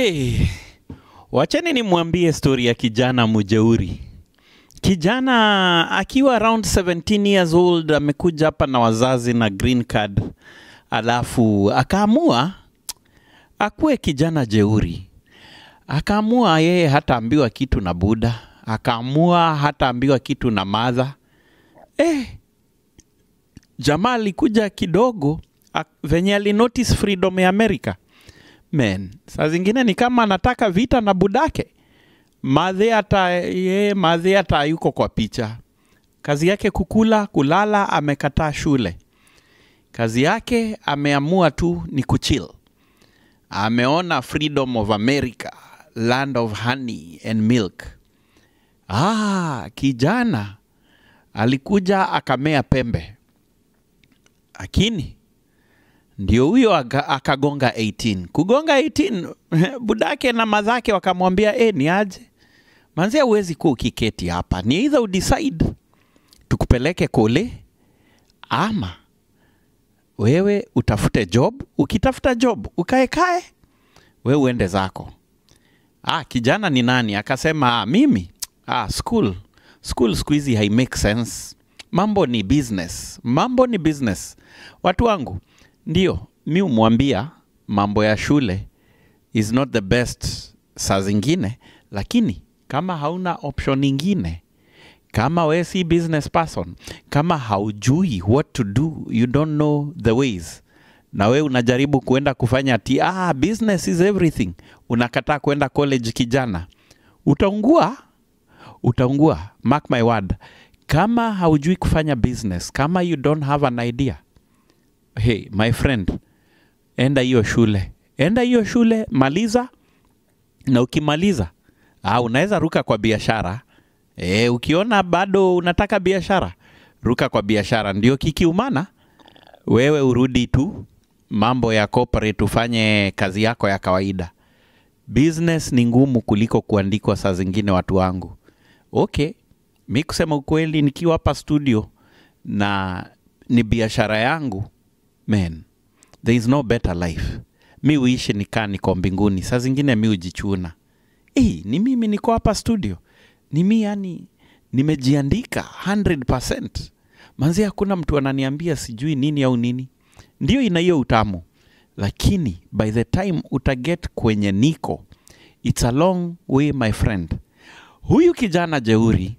Hey, wacheni nimwambie stori ya kijana mujeuri. Kijana akiwa around 17 years old amekuja hapa na wazazi na green card, alafu akaamua akuwe kijana jeuri. Akaamua yeye hataambiwa kitu na Buda, akaamua hataambiwa kitu na madha. Eh, jamaa alikuja kidogo ak- venye alinotice freedom ya America men saa zingine ni kama anataka vita na budake madhe hata ye madhe hata yuko kwa picha kazi yake kukula kulala amekataa shule kazi yake ameamua tu ni kuchill ameona freedom of america land of honey and milk ah kijana alikuja akamea pembe lakini ndio huyo aka- akagonga 18 kugonga 18 budake na madhake wakamwambia e, ni aje manzia huwezi kuwa ukiketi hapa ni either udecide tukupeleke kule ama wewe utafute job ukitafuta job ukaekae we uende zako ah, kijana ni nani akasema ah, mimi ah, school school siku hizi hai make sense mambo ni business mambo ni business watu wangu ndio mi umwambia mambo ya shule is not the best saa zingine lakini kama hauna option ingine kama we si business person kama haujui what to do you don't know the ways na we unajaribu kuenda kufanya ti ah, business is everything unakataa kuenda college kijana utaungua utaungua mark my word kama haujui kufanya business kama you don't have an idea hey my friend enda hiyo shule enda hiyo shule maliza na ukimaliza ah, unaweza ruka kwa biashara e, ukiona bado unataka biashara ruka kwa biashara ndio kikiumana wewe urudi tu mambo ya corporate ufanye kazi yako ya kawaida business ni ngumu kuliko kuandikwa saa zingine watu wangu okay mi kusema ukweli nikiwa hapa studio na ni biashara yangu man there is no better life mi uishi nikaa niko mbinguni saa zingine mi ujichuna hey, ni mimi niko hapa studio ni mi yani nimejiandika 100 manzi hakuna mtu ananiambia sijui nini au nini ndio ina hiyo utamu lakini by the time utaget kwenye niko its a long way my friend huyu kijana jeuri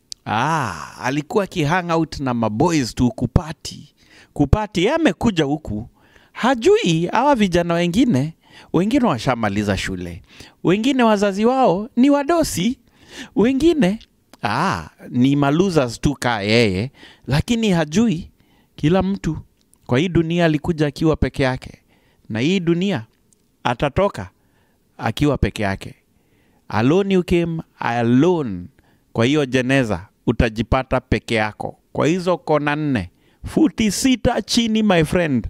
ah, alikuwa akihang out na maboys tu kupati kupati ye amekuja huku hajui hawa vijana wengine wengine washamaliza shule wengine wazazi wao ni wadosi wengine ah, ni malosers tu kaa yeye lakini hajui kila mtu kwa hii dunia alikuja akiwa peke yake na hii dunia atatoka akiwa peke yake alone you came alone kwa hiyo jeneza utajipata peke yako kwa hizo kona nne futi sita chini my friend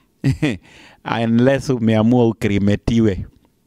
unless umeamua ukrimetiwe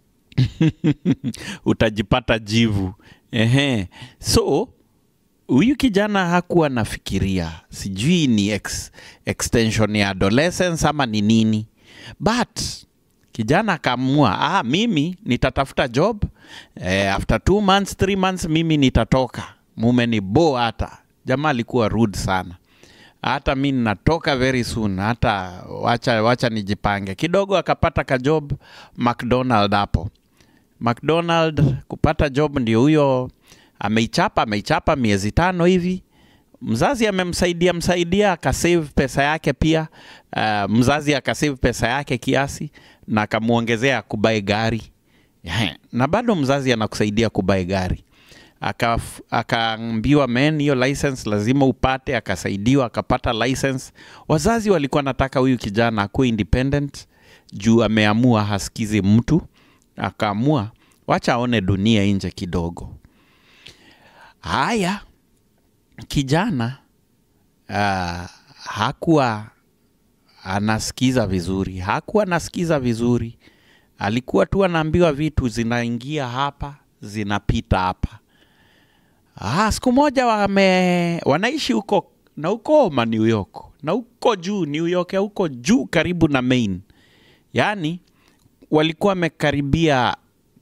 utajipata jivu Ehe. so huyu kijana hakuwa nafikiria sijui ni ex, extension ya adolescence ama ni nini but kijana akaamua ah, mimi nitatafuta job eh, after two months three months mimi nitatoka mume ni bo hata jamaa alikuwa rude sana hata mi natoka very soon hata wacha, wacha nijipange kidogo akapata ka job mcdonald hapo mcdonald kupata job ndio huyo ameichapa ameichapa miezi tano hivi mzazi amemsaidia msaidia akasave pesa yake pia uh, mzazi akasave pesa yake kiasi na akamwongezea kubai gari Ehe, na bado mzazi anakusaidia kubai gari Akaf- akaambiwa men hiyo license lazima upate akasaidiwa akapata license wazazi walikuwa nataka huyu kijana akuwe independent juu ameamua hasikizi mtu akaamua wacha aone dunia nje kidogo haya kijana uh, hakuwa anasikiza vizuri hakuwa anasikiza vizuri alikuwa tu anaambiwa vitu zinaingia hapa zinapita hapa ah, siku moja wame, wanaishi huko na huko ma New York na huko juu New York ya huko juu karibu na Maine yaani walikuwa wamekaribia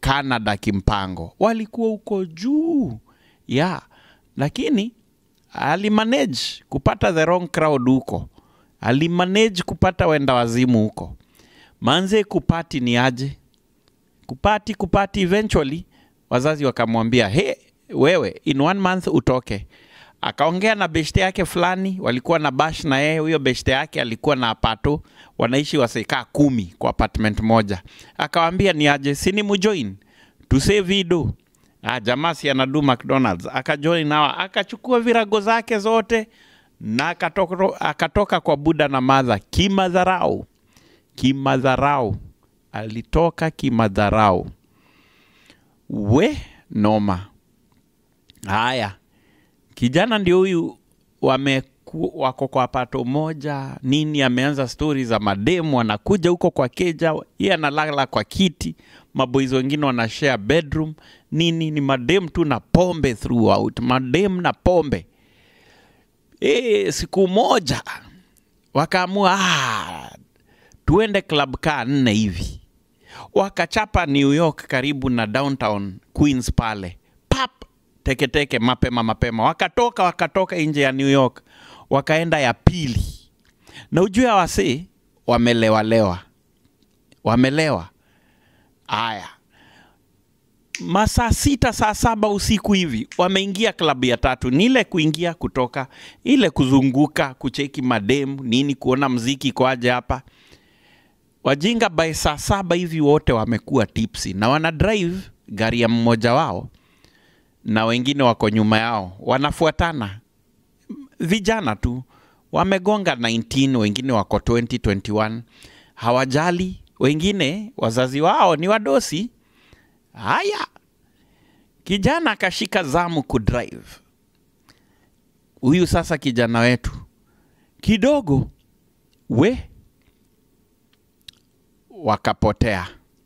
Canada kimpango, walikuwa huko juu ya lakini alimanage kupata the wrong crowd huko, alimanage kupata wenda wazimu huko. Manze kupati ni aje? Kupati kupati, eventually wazazi wakamwambia he, wewe in one month utoke. Akaongea na beshte yake fulani, walikuwa na bash na yeye. Huyo beshte yake alikuwa na apato, wanaishi wasekaa kumi kwa apartment moja. Akawambia ni aje, sini mujoin tuse vido Ah, jamaa si anadu McDonald's akajoin nawa, akachukua virago zake zote na akatoka, akatoka kwa Buda na madha kimadharau, kimadharau, alitoka kimadharau. We noma. Haya, kijana ndio huyu wameku, wako kwa pato moja nini, ameanza stori za mademu, anakuja huko kwa keja, yeye analala kwa kiti, maboys wengine wana share bedroom nini, ni madem tu na pombe throughout, madem na pombe. E, siku moja wakaamua ah, tuende club kaa nne hivi, wakachapa New York karibu na downtown Queens pale pap teketeke mapema mapema, wakatoka wakatoka nje ya New York wakaenda ya pili, na ujue wasi wamelewalewa, wamelewa. Aya, masaa sita saa saba usiku hivi wameingia klabu ya tatu. Ni ile kuingia kutoka, ile kuzunguka, kucheki mademu nini, kuona mziki kwaje hapa. Wajinga by saa saba hivi wote wamekuwa tipsi na wana drive gari ya mmoja wao na wengine wako nyuma yao, wanafuatana vijana tu, wamegonga 19, wengine wako 20, 21, hawajali. Wengine wazazi wao ni wadosi. Haya, kijana akashika zamu kudrive. Huyu sasa kijana wetu kidogo, we wakapotea.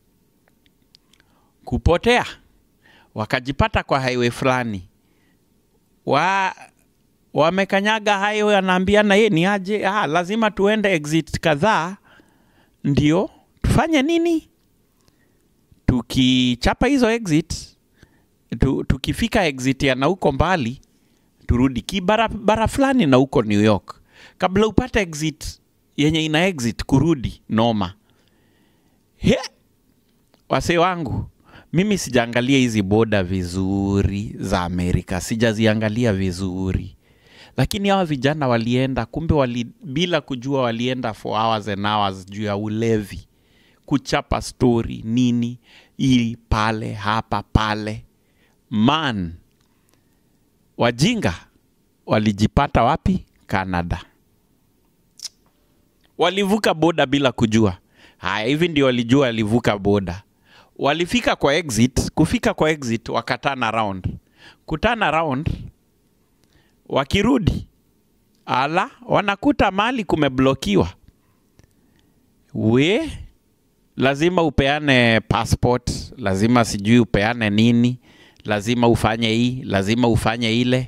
Kupotea wakajipata kwa highway fulani wa wamekanyaga highway, anaambiana ye ni aje, ah, lazima tuende exit kadhaa ndio tufanye nini, tukichapa hizo exit tu, tukifika exit ya na huko mbali turudi kibarabara fulani na huko New York, kabla upate exit yenye ina exit kurudi noma. He, wasee wangu mimi sijaangalia hizi boda vizuri za Amerika, sijaziangalia vizuri, lakini hawa vijana walienda, kumbe wali, bila kujua walienda for hours and hours juu ya ulevi, kuchapa story nini, ili pale hapa pale. Man, wajinga walijipata wapi? Canada. Walivuka boda bila kujua. Haya, hivi ndio walijua walivuka boda walifika kwa exit. Kufika kwa exit wakatana round, kutana round, wakirudi ala, wanakuta mahali kumeblokiwa. We lazima upeane passport, lazima sijui upeane nini, lazima ufanye hii, lazima ufanye ile.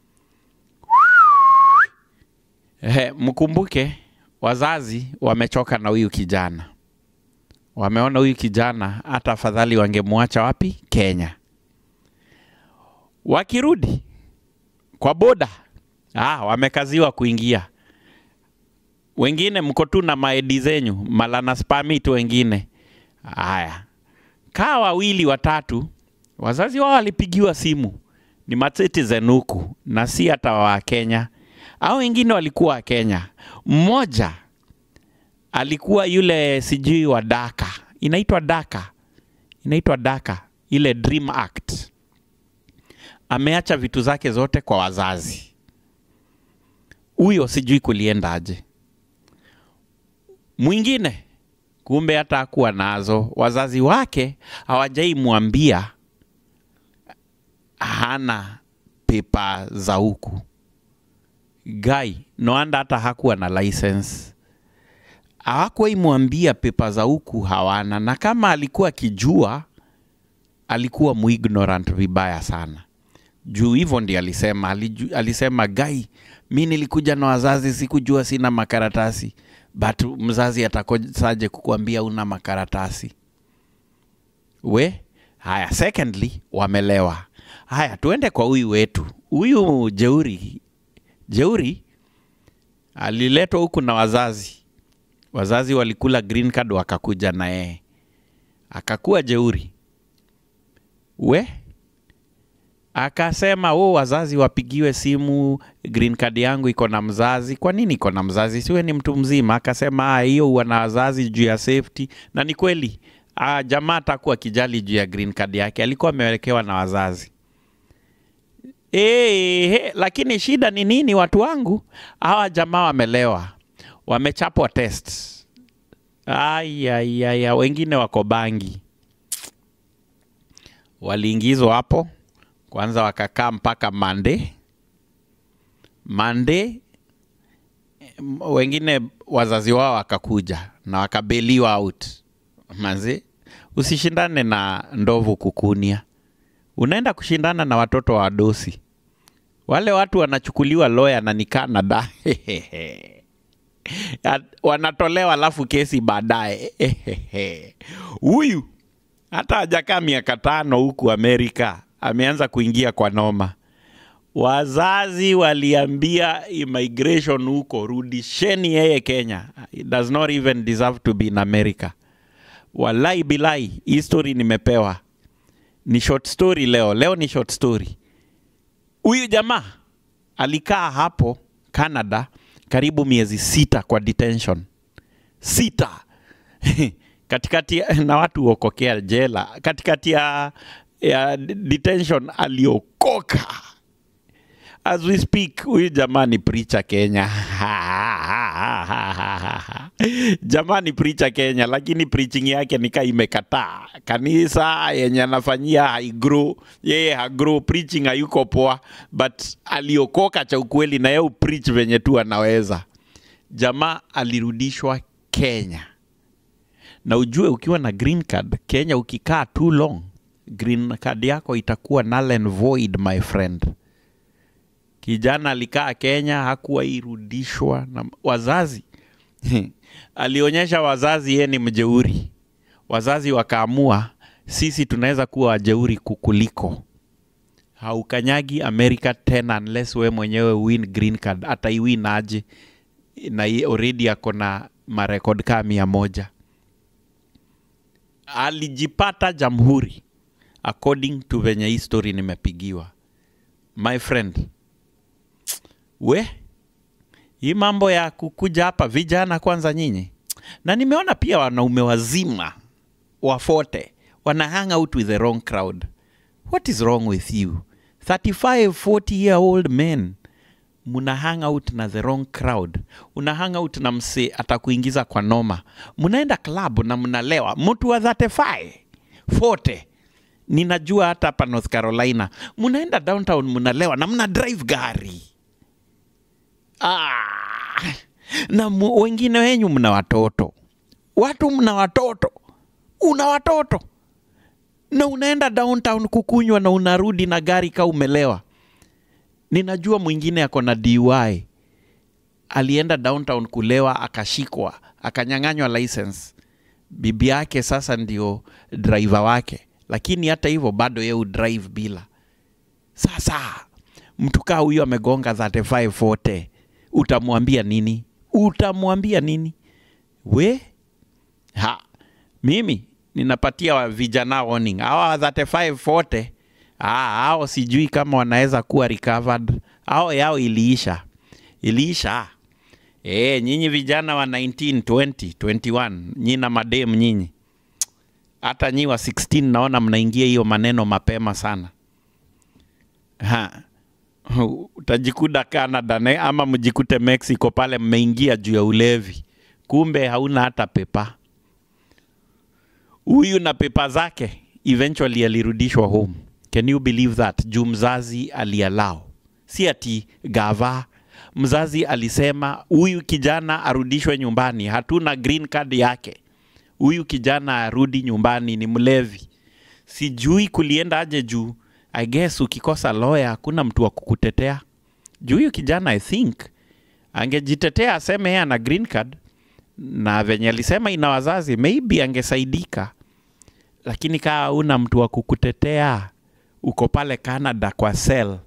Ehe, mkumbuke wazazi wamechoka na huyu kijana wameona huyu kijana hata afadhali wangemwacha wapi? Kenya. Wakirudi kwa boda, ah, wamekaziwa kuingia. Wengine mko tu na maedi zenyu malana spamit, wengine haya kaa wawili watatu, wazazi wao walipigiwa simu, ni macitizen huku na si hata wa Kenya, au wengine walikuwa wa Kenya. Mmoja alikuwa yule sijui wa Daka, inaitwa Daka, inaitwa Daka, ile Dream Act. Ameacha vitu zake zote kwa wazazi. Huyo sijui kuliendaje. Mwingine kumbe hata hakuwa nazo, wazazi wake hawajaimwambia hana pepa za huku. Gai noanda hata hakuwa na license hawakuwaimwambia pepa za huku hawana, na kama alikuwa akijua alikuwa muignorant vibaya sana. Juu hivyo ndi alisema, aliju, alisema gai, mi nilikuja na wazazi, sikujua sina makaratasi, but mzazi atakosaje kukuambia una makaratasi? We haya secondly wamelewa haya tuende kwa huyu wetu huyu jeuri jeuri aliletwa huku na wazazi wazazi walikula green card wakakuja na yeye akakuwa jeuri we akasema oh, wazazi wapigiwe simu green card yangu iko na mzazi kwa nini iko na mzazi siwe ni mtu mzima akasema "Ah, hiyo huwa na wazazi juu ya safety na ni kweli ah, jamaa atakuwa kijali juu ya green card yake alikuwa amewekewa na wazazi Hey, hey, lakini shida ni nini watu wangu hawa jamaa wamelewa wamechapwa test ayayaya wengine wako bangi waliingizwa hapo kwanza wakakaa mpaka mande mande m- wengine wazazi wao wakakuja na wakabeliwa out manzi usishindane na ndovu kukunia unaenda kushindana na watoto wa dosi wale watu wanachukuliwa loya na ni canada Ya- wanatolewa alafu kesi baadaye huyu hata hajakaa miaka tano huku amerika ameanza kuingia kwa noma wazazi waliambia immigration huko rudisheni yeye kenya He does not even deserve to be in america walai bilai hii story nimepewa ni short story leo leo ni short story huyu jamaa alikaa hapo canada karibu miezi sita kwa detention sita katikati ya- na watu huokokea jela katikati ya, ya detention aliokoka as we speak huyu jamaa ni preacher kenya jamaa ni preacher kenya lakini preaching yake nika imekataa kanisa yenye anafanyia haigro yeye hagro preaching hayuko poa but aliokoka cha ukweli na yeye preach venye tu anaweza jamaa alirudishwa kenya na ujue ukiwa na green card kenya ukikaa too long green card yako itakuwa null and void my friend kijana alikaa kenya hakuwa irudishwa na wazazi alionyesha wazazi yeye ni mjeuri wazazi wakaamua sisi tunaweza kuwa wajeuri kukuliko haukanyagi america tena unless we mwenyewe win green card hata iwin aje na ye- already ako na marekod kaa mia moja alijipata jamhuri according to venye hii story nimepigiwa my friend we hii mambo ya kukuja hapa vijana kwanza nyinyi na nimeona pia wanaume wazima wafote wana hang out with the wrong crowd what is wrong with you 35 40 year old men muna hang out na the wrong crowd una hang out na mse atakuingiza kwa noma mnaenda club na mnalewa mtu wa 35 40 ninajua hata hapa north carolina mnaenda downtown mnalewa na mna drive gari ah, na mu, wengine wenyu mna watoto watu mna watoto una watoto na unaenda downtown kukunywa na unarudi na gari ka umelewa ninajua mwingine ako na DUI alienda downtown kulewa akashikwa akanyang'anywa license bibi yake sasa ndio driver wake lakini hata hivyo bado ye udrive bila sasa mtu kaa huyo amegonga 35 40 utamwambia nini utamwambia nini we ha mimi ninapatia wa vijana warning hawa 35 40 ah, hao sijui kama wanaweza kuwa recovered hao yao iliisha iliisha e, nyinyi vijana wa 19 20 21 nyi na madem nyinyi hata nyi wa 16 naona mnaingia hiyo maneno mapema sana ha utajikuta Canada ne, ama mjikute Mexico pale mmeingia juu ya ulevi, kumbe hauna hata pepa. Huyu na pepa zake eventually alirudishwa home. Can you believe that? Juu mzazi alialao, si ati gava. Mzazi alisema huyu kijana arudishwe nyumbani, hatuna green card yake, huyu kijana arudi nyumbani, ni mlevi. Sijui kulienda aje juu I guess ukikosa lawyer hakuna mtu wa kukutetea. Juu huyu kijana I think angejitetea aseme yeye ana green card na venye alisema ina wazazi maybe angesaidika, lakini kaa una mtu wa kukutetea uko pale canada kwa sel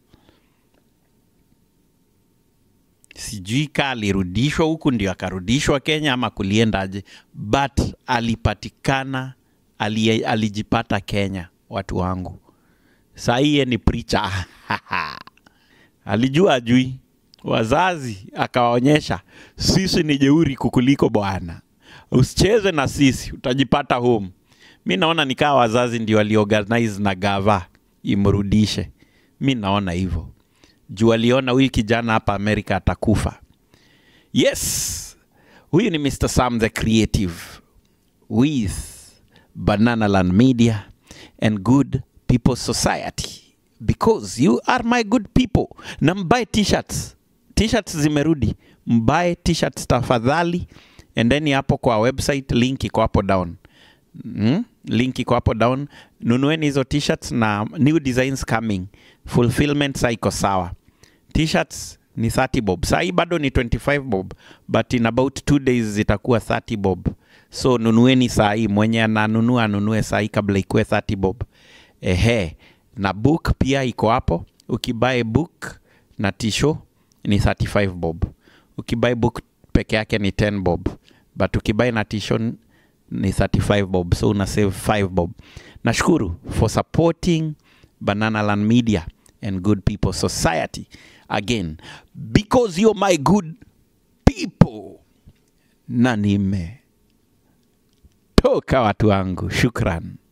sijui ka alirudishwa huku ndio akarudishwa kenya ama kuliendaje but alipatikana ali, alijipata kenya watu wangu sahiye ni pricha alijua ajui wazazi akawaonyesha sisi ni jeuri kukuliko bwana usicheze na sisi utajipata home mi naona nikaa wazazi ndio waliorganize na gava imrudishe mi naona hivyo juu aliona huyu kijana hapa amerika atakufa yes huyu ni mr sam the creative with bananaland media and good people society because you are my good people na mbae t-shirts t-shirts zimerudi mbae t-shirts tafadhali endeni hapo kwa website link iko hapo down mm? link iko hapo down nunueni hizo t-shirts na new designs coming fulfillment saa iko sawa t-shirts ni 30 bob saa hii bado ni 25 bob but in about two days zitakuwa 30 bob so nunueni saa hii mwenye ananunua anunue saa hii kabla ikuwe 30 bob ehe na book pia iko hapo ukibae book na tisho ni 35 bob ukibae book peke yake ni 10 bob but ukibae na tisho ni 35 bob so una save 5 bob nashukuru for supporting bananaland media and good people society again because you're my good people na nimetoka watu wangu shukran